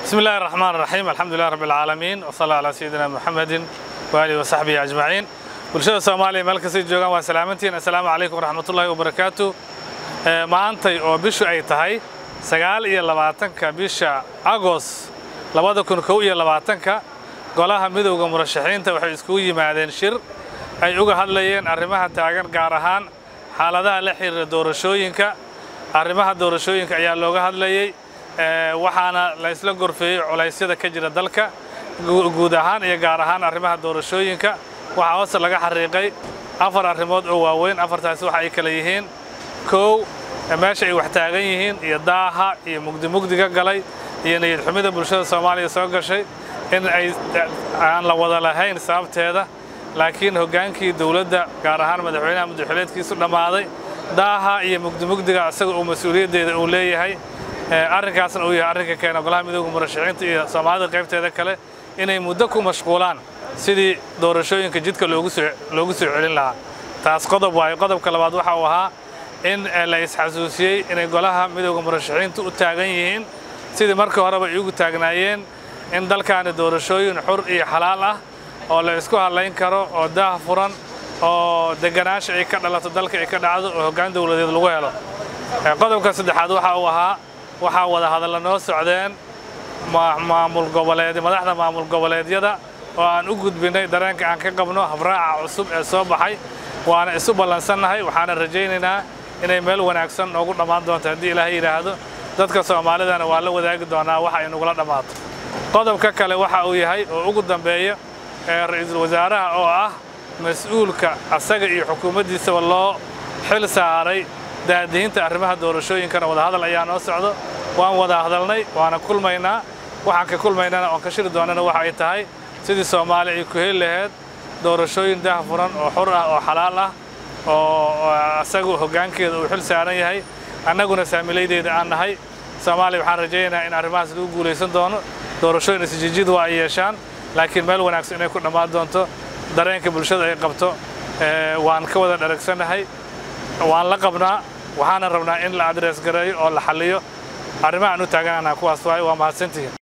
بسم الله الرحمن الرحيم الحمد لله رب العالمين وصلى على سيدنا محمد وآله وصحبه أجمعين bulshada soomaaliya meel kastay joogaan waa salaamantiin assalaamu calaykum waraxmatullaahi wabarakaatu maantay oo bishu ay tahay sagaal iyo labaatanka bisha agos labada kun kow iyo labaatanka golaha midowda murashaxiinta waxay iskugu yimaadeen shir ay uga hadlayeen arrimaha taagan gaar ahaan xaaladaha la xiriira doorashooyinka arrimaha doorashooyinka ayaa looga hadlayey waxaana la isla gorfeeyey culaysyada ka jira dalka guud ahaan iyo gaar ahaan arrimaha doorashooyinka waxaa hoose laga xariiqay afar arrimood oo waaweyn afartaasi waxa ay kale yihiin kow meesha ay wax taagan yihiin iyo daaha iyo mugdi mugdiga galay iyo niyad xumida bulshada soomaaliya soo gashay in ay aan la wada lahayn sababteeda laakiin hoggaankii dowladda gaar ahaan madaxweynaha madaxweyneedkiisu dhammaaday daaha iyo mugdi mugdiga isaga uu mas-uuliyaddeeda uu leeyahay arrinkaasna uu yahay arrinka keena golaha midowda murashaxiinta iyo soomaalida qaybteeda kale inay muddo ku mashquulaan sidii doorashooyinka jidka loogu soo loogu soo celin lahaa taas qodob waayo qodobka labaad waxa uu ahaa in la isxasuusiyey inay golaha midowda murashaxiintu u taagan yihiin sidii markii horeba ay ugu taagnaayeen in dalkaani doorashooyin xur iyo xalaal ah oo la isku hadlayn karo oo daah furan oo deganaansha ay ka dhalato dalka ay ka dhacdo oo hoggaan dowladeed lagu helo qodobka saddexaad waxa uu ahaa waxaa wada hadalla noo socdeen maamul goboleed madaxda maamul goboleedyada oo aan u gudbinay dareenka aan ka qabno habraaca cusub ee soo baxay waana isu ballansannahay waxaana rajaynaynaa inay meel wanaagsan noogu dhammaan doonto haddii ilaahay yidhaahdo dadka soomaalidana waa la wadaagi doonaa waxa ay nagula dhammaato qodobka kale waxa uu yahay oo ugu dambeeya ee ra'iisul wasaaraha oo ah mas-uulka asaga iyo xukuumaddiisaba loo xil saaray daadihinta arrimaha doorashooyinkana wadahadal ayaa noo socdo waan wada hadalnay waana kulmaynaa waxaan ka kulmaynana oon ka shiri doonana waxa ay tahay sidii soomaaliya ay ku heli laheyd doorashooyin daah furan oo xur ah oo xalaal ah oo asagu hoggaankeeda uu xil saaran yahay annaguna saamilaydeeda aan nahay soomaaliya waxaan rajaynayaa in arrimahaas lagu guulaysan doono doorashooyin isjijid waa ay yeeshaan laakiin meel wanaagsan inay ku dhammaan doonto dareenka bulshada ay qabto waan ka wada dharagsannahay waan la qabnaa waxaana rabnaa in la adrees gareeyo oo la xalliyo arrimaha aan u taaganana kuwaas waaye waa mahadsantihiin